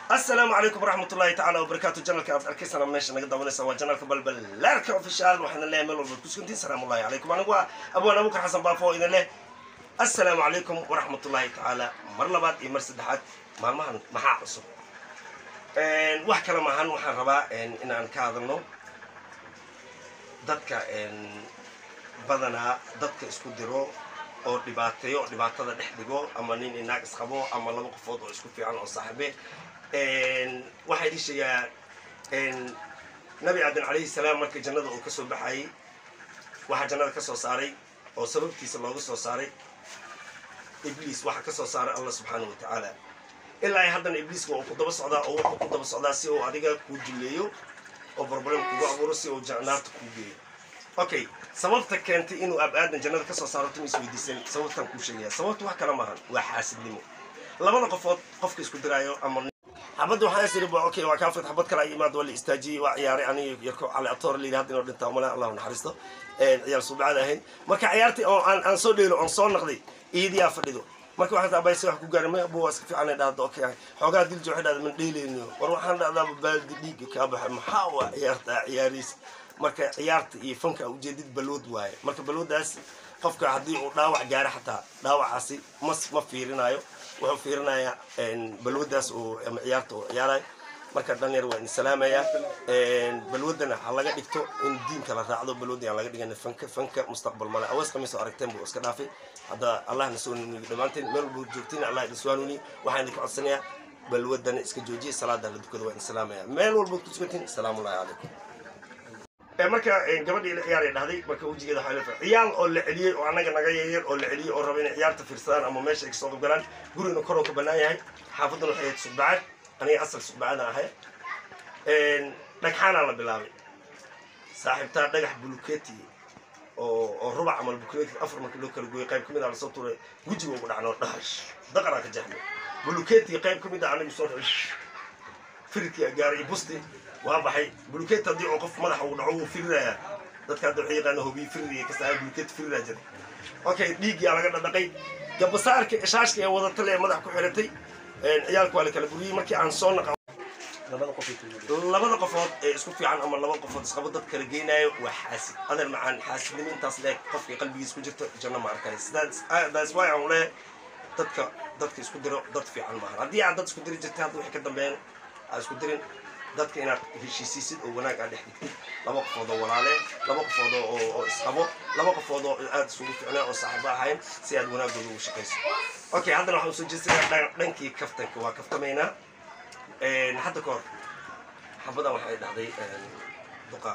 asalaamu calaykum waraxmat ullahi tacala wabarakaatu janalka aad arkaysana meesha naga daawanaysa waa janalka balbalaarka official waxaana leeyahay meel walbaad kusugantiin salaamu ullahi calaykum anigu waa abwaan abukar xasan baafo oo idin leh assalaamu calaykum waraxmat ullahi tacaala mar labaad iyo mar saddexaad maalmahan maxaa cusub wax kale maahan waxaan rabaa inaan ka hadalno dadka badanaa dadka isku diro oo dhibaateeyo oo dhibaatada dhex dhigo ama nin inaag isqabo ama laba qofood oo isku fiican oo saaxibe waxaa idin sheegaa nabi aadan calayhi salaam marka jannada uu ka soo baxayay waxaa jannada ka soo saaray oo sababtiisa looga soo saaray ibliis waxaa ka soo saaray allah subxaanahu wa tacaala ilaa ay haddana ibliiska uu ku daba socdaa oo wuxuu ku daba socdaa si uu adiga kuu duleeyo oo barbaran kugu abuuro si uu naarta kuu geeyo okay sababta keentay inuu ab aadan jannada ka soo saaro tumis weydiisan sababtaan kuu sheegaya sababta wax kala maahan waa xaasidnimo labada qofood qofka isku diraayo ama xabadda waxaan isiri ba okay waa kaafid xabad kale ay imaad waa la istaajiyey waa ciyaaray aniga yarko cali atoor layidhi hadda inoo dhintaa male allahu naxariisto ciyaar suubacada ahayd marka ciyaartii oo aan aan soo dheelo oon soo naqday iidiyaa fadhido marka waxaan taa bayse wax ku gaaray ma bu waa iska fiican ay dhahdo okay xoogaa diljo waxay dhahda man dheelayno war waxaan dhahdaaba baaldi dhiigga kaa baxa maxaa waa ciyaarta ciyaariis marka ciyaarta iyo fanka ujeedid balwood waaye marka balwoodaas qofka haddii uu dhaawac gaaro xataa dhaawacaasi mas ma fiirinayo wuxuu fiirinayaa balwadaas uu ama ciyaarta uu ciyaarayo marka dhalinyar waa in salaamaya balwadana ha laga dhigto in diinka la raacdo balwada aan laga dhigan fanka fanka mustaqbal male awees khamiis oo aragteen buu iska dhaafay hadda allah na soo nuniyo dhammaanteen meel walba joogtiin allah idin soo nuniyo waxaan idinka codsanayaa balwadana iska joojiya salaada la dukada waa in salaamaya meel walbaad ku sugantiin asalaamu allahi calaykum marka gabadhii la ciyaaray dhahday marka wejigeeda waxaa leedahay ciyaal oo la celiyey oo annaga naga yaryar oo la celiyey oo raba inay ciyaarta fiirsadaan ama meesha ay kasoo qabgalaan gurigana koroo ka bannaan yahay xaafaddana waxay ahayd sugbacad aniga asal sugbacada ahay dhagxaanaa la bilaabay saaxiibtaa dhagax buluketi oo oo rubac amal buluketi afar markii loo kala gooyay qayb ka mid a lasoo tuuray wejiga ugu dhacnoo dhahash daqaraa ka jaxmay buluketi qayb ka mid a anigu soo firidkii gaaray busti waa baxay buluketi haddii oo qof madaxa uu dhaco wuu firirayaa dadka hadda waxay yaqaana hobiyi fiririya kastaa buluketi firiraa jira okay dhiigyaa laga dhadhaqay gabasaarka ishaashka ee wadatale ee madax ku xiratay ciyaalka waa la kala buriyey markii aan soo naqa labada qofood ee isku fiican ama laba qofood isqabo dad kala geynayo waa xaasid adeer macaan xaasidnimo intaas leeg qofka qalbigiis ku jirto janno ma arkay that's why aan leeyahay dadka dadka isku diro dad fiican maahan haddii aad dad isku diri jirtay hadda wixii ka dambeeyaan aad isku dirin dadka inaad heshiisiisid oo wanaag aad dhex dhigtid laba qofood oo walaale laba qofood oo isqabo laba qofood oo aada isugu ficnaa oo saaxiibo ahayn si aad wanaagooda ugu shaqayso okay haddana waxaan usoo jeesanayaa dhankii kaftanka waa kaftamaynaa hadda ka hor xabadan waxay dhahday duqa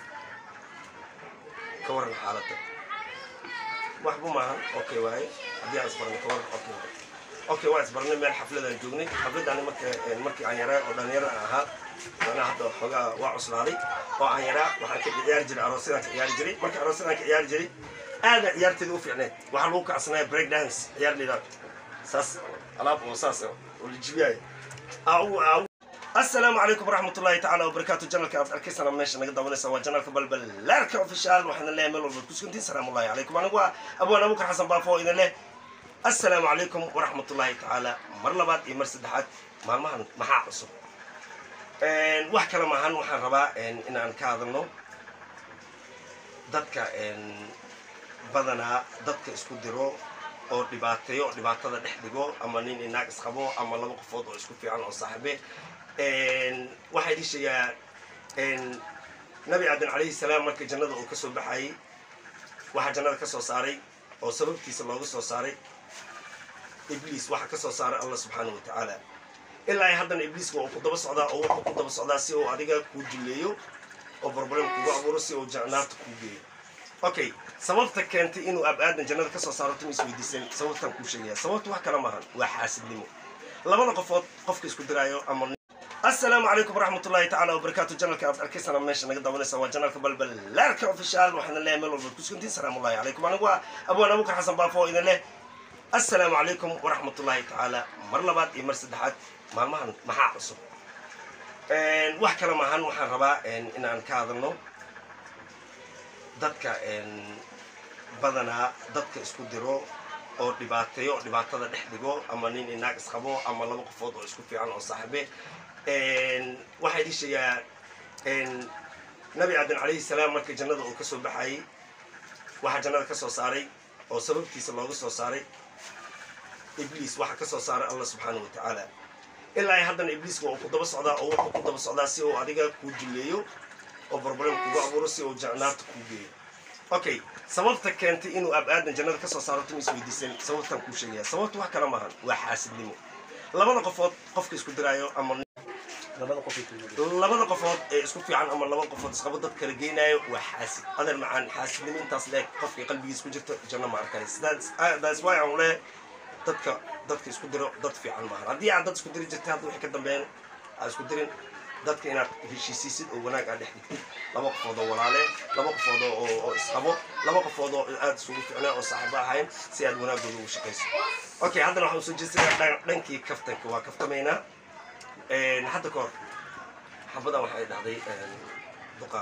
ka waran xaaladda waxba maahan okay waaye haddii aan isbarnay ka waran okay waaye okay waa isbarnay meel xafladaan joognay xafladani marka markii aan yaraa oo dhalinyaro aan ahaa manaa hadda xoogaa waa cuslaaday oo aan yaraa waxaan ka ciyaari jiray aroosyadaan ka ciyaari jiray marka aroosyadaan ka ciyaari jiray aada ciyaarteeda u fiicneed waxaa lagu kacsanaya break dance ciyaar lidaa saas alaab oo saas oo la jibiyaayo asalaamu calaykum waraxmat ullahi tacala wabarakaatu janalka aad arkaysana meesha naga daawanaysa waa janalka balbalaarka official waxaana leeyahay meel walbaad kusugantiin salaamu ullahi calaykum anigu waa abwaan abukar xasan baafo oo idin leh assalaamu calaykum waraxmat ullahi tacaala mar labaad iyo mar saddexaad maalmahan maxaa cusub wax kale maahan waxaan rabaa inaan ka hadalno dadka badanaa dadka isku diro oo dhibaateeyo oo dhibaatada dhex dhigo ama nin inaag isqabo ama laba qofood oo isku fiican oo saaxibe waxaa idin sheegaa nabi aadan calayhi salaam marka jannada uu ka soo baxayay waxaa jannada ka soo saaray oo sababtiisa looga soo saaray ibliis waxaa ka soo saaray allah subxaanahu wa tacaala ilaa ay haddana ibliiska uu ku daba socdaa oo wuxuu ku daba socdaa si uu adiga kuu duleeyo oo barbaran kugu abuuro si uu naarta kuu geeyo okay sababta keentay inuu ab aadan jannada ka soo saaro tumis weydiisan sababtaan kuu sheegaya sababta wax kala maahan waa xaasidnimo labada qofood qofka isku diraayo ama asalaamu calaykum waraxmat ullahi tacala wabarakaatu janalka aad arkaysana meesha naga daawanaysa waa janalka balbalaarka official waxaana leeyahay meel walbaad kusugantiin salaamu ullahi calaykum anigu waa abwaan abukar xasan baafo oo idin leh assalaamu calaykum waraxmat ullahi tacaala mar labaad iyo mar saddexaad maalmahan maxaa cusub wax kale maahan waxaan rabaa inaan ka hadalno dadka badanaa dadka isku diro oo dhibaateeyo oo dhibaatada dhex dhigo ama nin inaag isqabo ama laba qofood oo isku fiican oo saaxiibe waxaa idii sheegaa nabi aadan calayhi salaam markii jannada uu kasoo baxayay waxaa jannada kasoo saaray oo sababtiisa looga soo saaray ibliis waxaa kasoo saaray allah subxaana wa tacaala ilaa ay haddana ibliiska uu ku daba socdaa oo wuxuu ku daba socdaa si uu adiga kuu duleeyo oo problem kugu abuuro si uu naarta kuu geeyo okay sababta keentay inuu ab aadan jannada kasoo saaro tuma isweydiisan sababtaan kuu sheegaya sababta wax kala maahan waa xaasidnimo labada qofood qofka isku diraayo ama labada qofood ee isku fiican ama laba qofood isqabo dad kala geynayo waa xaasid adeer macaan xaasidnimo intaas leeg qofkii qalbigiis ku jirto janno ma arkay that's why aan leeyahay dadka dadka isku diro dad fiican maahan haddii aad dad isku diri jirtay hadda waxay ka dambeeyeen aad isku dirin dadka inaad heshiisiisid oo wanaag aad dhex dhigtid laba qofood oo walaale laba qofood oo isqabo laba qofood oo aad isugu ficnaa oo saaxiibo ahayn si aad wanaagooda ugu shaqayso okay haddana waxaan usoo jeesanayaa dhankii kaftanka waa kaftamaynaa hadda ka hor xabadan waxay dhahday duqa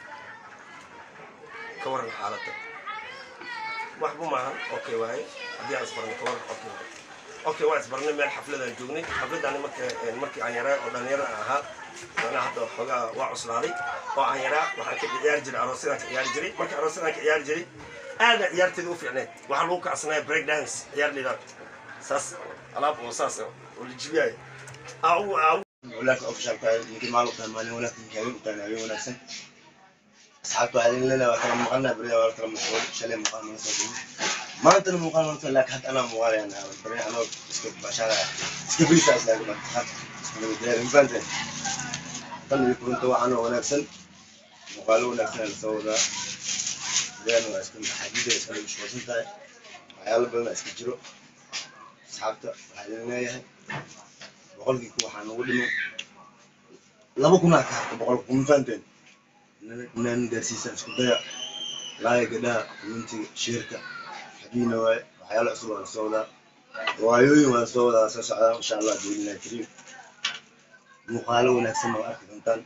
ka waran xaaladda waxba maahan okay waaye haddii aan isbarnay ka waran okay waaye okay waa isbarnay meel xafladaan joognay xafladani marka markii aan yaraa oo dhalinyaro aan ahaa macnaha hadda xoogaa waa cuslaaday oo aan yaraa waxaan ka ciyaari jiray aroosyadaan ka ciyaari jiray marka aroosyadaan ka ciyaari jiray aada ciyaarteeda u fiicneed waxaa lagu kacsanaya break dance ciyaar lidaa saas alaab oo saas oo la jibiyaayo walaaka ofishalka ninkii maalubtaa maalin wanaagsan habeen utaan habeen wanaagsan asxaabta waxaa idin leenahay waa kala maqalnaa beriya waa kala mashquul shalay muuqaal mana soo dumin maantana muuqaal mana soo laakiin hadda anaa muuqaalayaan ahaa beri anoo iska bashaaraya iska friisa islaaga marka iska nabadgelya mafahanteen tan iyo kurunta waxaan oo wanaagsan muuqaalo wanaagsan la soo wadaa beriyan waa iska maxaajida iska mashquulsan tahay waxyaalo badan iska jiro asxaabta waxaa idin leeyahay boqolkii ku waxaa nagu dhimo laba kunaa ka harta boqolka kuma fahanteen inaan gaarsiisaan isku daya laaya gadhaha mintiga sheerka xagiina waaye waxyaalo cusub waa lasoo wadaa waayooyin waa lasoo wadaa soo socdaa insha allah biidnillahi kariim muuqaalo wanaagsan waa arki doontaan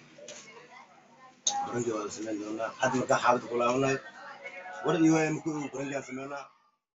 baranki waa la sameyn doonaa hadda markaa xaaladda ku laabanayo war iyo waaya markuu barankiaan sameynaa